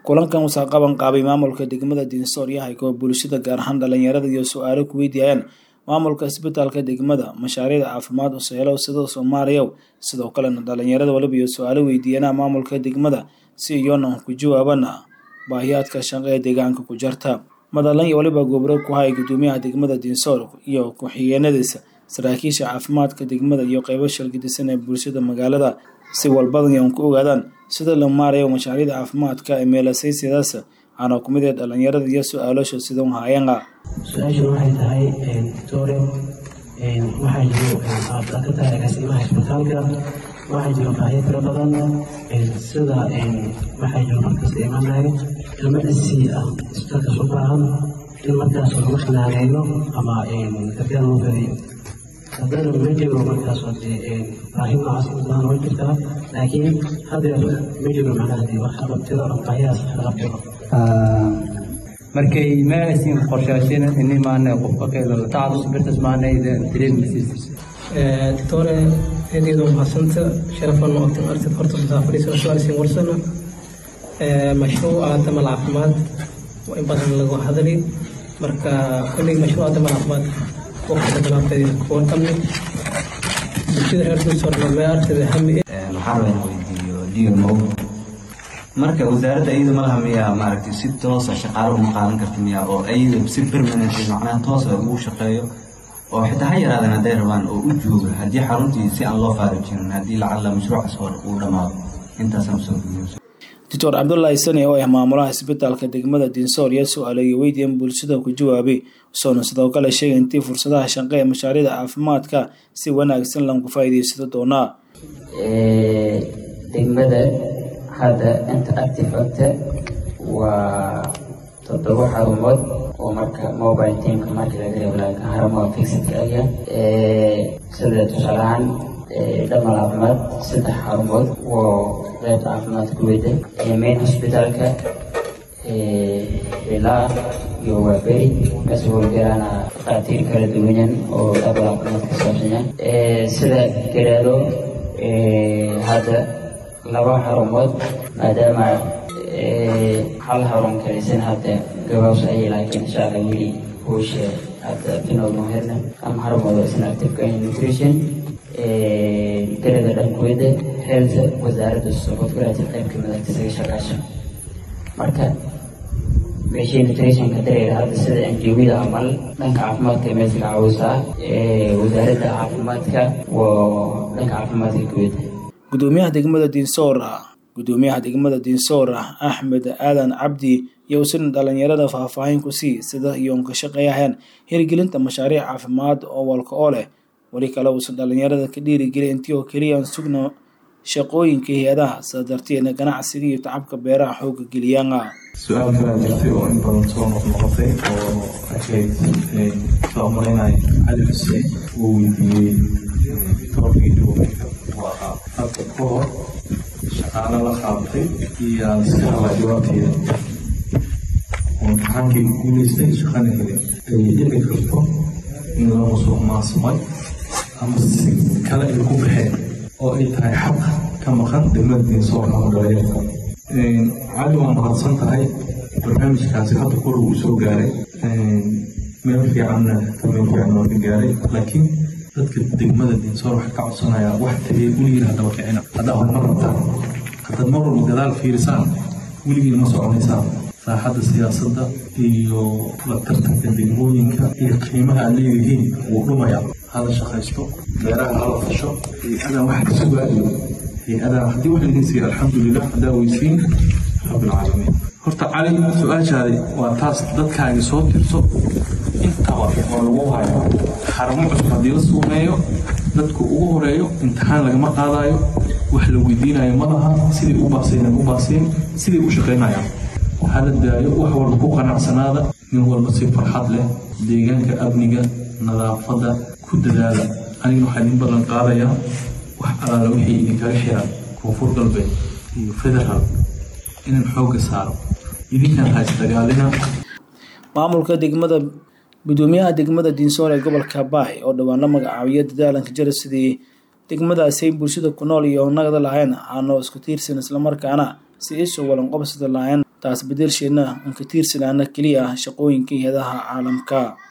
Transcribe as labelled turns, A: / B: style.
A: kulankan waxaa qaban qaabay maamulka degmada dinsoor yahay kuwa bulshada gaar ahaan dhalinyarada iyo su-aalo ku weydiiyayaan maamulka isbitaalka degmada mashaariicda caafimaad useelo sida soomaaliya sidoo kalena dhalinyarada waliba iyo su-aalo weydiiyana maamulka degmada si iyona ku jawaabana baahiyaadka shaqo ee deegaanka ku jarta madalan iyo waliba gobro ku hay gudoomiyaha degmada dinsoor iyo ku-xigeenadiisa saraakiisha caafimaadka degmada iyo qeybo shalgidisan ee bulshada magaalada si walbadan an ku ogaadaan sida la maarayo mashaariicda caafimaadka ee meelasaysidaas aana ku mid ee dhalinyarada iyo su-aalasha sidan haayana
B: su-aashan waxay tahay victoria waxaa jiro aad ka tahay agaasimaha isbitaalka waxaa jiro baahiyo tiro badan sida waxaa jiro markasta imaanayo ilmo isii ah isbitaalkaas u baahan in markaas lagu xinaaneeyo ama gargaar lagu fadiyo haddana ma jiro markaas baahi noocaas in badan way jirtaa laakiin hadeer ma jiro macnaha wax qabtiro baahiyaas qabtiro
C: markay meelasiin qorshaasheen ini maana qofka keelo tacadus birtas maana tireed masiis
D: doctore eedeedu mahadsanta sharafan waqtin artid horta musaafiriisa suaalisiin warsana mashruuca damal caafimaad waa in badan lagu hadali marka kolley mashruuca damal caafimaad waqtiga bilaabteeda kuwan ka mid bulshada reer dulsoorna mee artida hami
E: waxaan rabaa in weydiiyo dmo marka wasaaradda iyada malaha miyaa maaragtay si toosa shaqaalo uma qaadan karta miyaa oo iyada si permanent macnaha toosa ugu shaqeeyo oo xitaa ha yaraadan hadday rabaan oo u jooga haddii xaruntii si aan loo faari jirin haddii lacalla mashruucaas hor uu dhammaado intaasaan soo gudbiyo
A: doctor cabdullaahi sane oo ah maamulaha isbitaalka degmada dinsoor iyo su-aaleeyo weydiyan bulshada ku jawaabay usoona sidoo kale sheegay intii fursadaha shaqo ee mashaariicda caafimaadka si wanaagsan lanku faa'iidaysado doonaa
F: degmada hadda inta active agta waa toddoba xarumood oo marka mobile teamka marka laga reebo laakiin xarumaha fixidka aya sida tusaalahaan dhamal caafimaad saddex xarumood oo qaybta caafimaadka weyda main hospitaalka ilaa iyo waa beri kasoo howlgalaana dhakhaatiir kala duwanyan oo dhamal caafimaad ka saabsanyan sida garaado hadda laba xarumood maadaama hal xarun kalisan hadda gabaabs ayay laakiin insha allah weli hoosha hadda finowno herna ama xarumooda isna activeka nutrition darada dhankooda health wasaaradda sokotkaraati qaybka madagta isaga shaqaasha marka meeshii nutritionka dareera hadda sida anjawida camal dhanka caafimaadka meesha ka caawisaa wasaaradda caafimaadka waa dhanka caafimaadka guud
A: gudoomiyaha degmada dinsoor gudoomiyaha degmada dinsoor axmed aadan cabdi iyo usina dhalinyarada faahfaahin ku sii sida iyoon ka shaqeeyahayaan hirgelinta mashaariic caafimaad oo walka oo leh weli kale uusan dhalinyarada ka dhiirigeliya intii oo keliya sugna shaqooyinka hay-adaha sida darteedna ganacsiga iyo tacabka beeraha xooga geliyaan
G: su-aal kalaa jirtay oo in badan soo noqnoqotay oo ahayd soo marinaya cali xuseen uu weydiiyey toorkii dhuumayka waa hadda ka hor shaqaalo la qaabatay iyo aan iska rabaa jawaabteeda oo imtixaankii guulaystay shaqana helin ay dhici karto in la musuq maasmay ama si kale ay ku baxeen oo ay tahay xaq ka maqan degmada dinsoor ama dhalinyarta cali waa mahadsan tahay barnaamijkaasi hadda kor uu soo gaaray meel fiicanna ka meel fiican waa ka gaaray laakiin dadka degmada dinsoor waxay ka codsanayaa wax tagay weligiin haddaba kicina haddaa horumar rabtaan haddaad mar walba gadaal fiirisaan weligiin ma soconaysaan saaxadda siyaasadda iyo la tartanka degmooyinka iyo qiimaha aad leedihiin wuu dhumayaa hala shaqaysto beeraha hala fasho hay-adaa waxa ka sugaayo hay-adaa haddii wax laydin siiya alxamdulilah haddaa weysiin rabbilcaalamiin horta cali su-aashaadi waa taas dadkaagi soo tirso intaba oo lagu hayo xarumo cusub haddii la suumeeyo dadku ugu horeeyo imtixaan lagama qaadayo wax la weydiinayo ma laha siday u baasayna u baaseen siday u shaqaynayaan hala daayo wax walba ku qanacsanaada nin walba si farxad leh deegaanka amniga nadaafadda ku dadaala anigana waxaa idin ballan qaadayaa wax alaala wixii idinkaga xiran koonfur galbeed iyo federaal inaan xoogga saaro idinkan haysdagaalina
A: maamulka degmada gudoomiyaha degmada dinsoor ee gobolka baay oo dhowaan la magacaabiyo dadaalanka jara sidii degmadaasi bulshada ku nool iyo nagada lahayn aanoo isku tiirsan islamarkaana si isoo walanqobsada lahayn taas bedelsheedna aan ka tiirsanaana keliya shaqooyinkii heedaha caalamka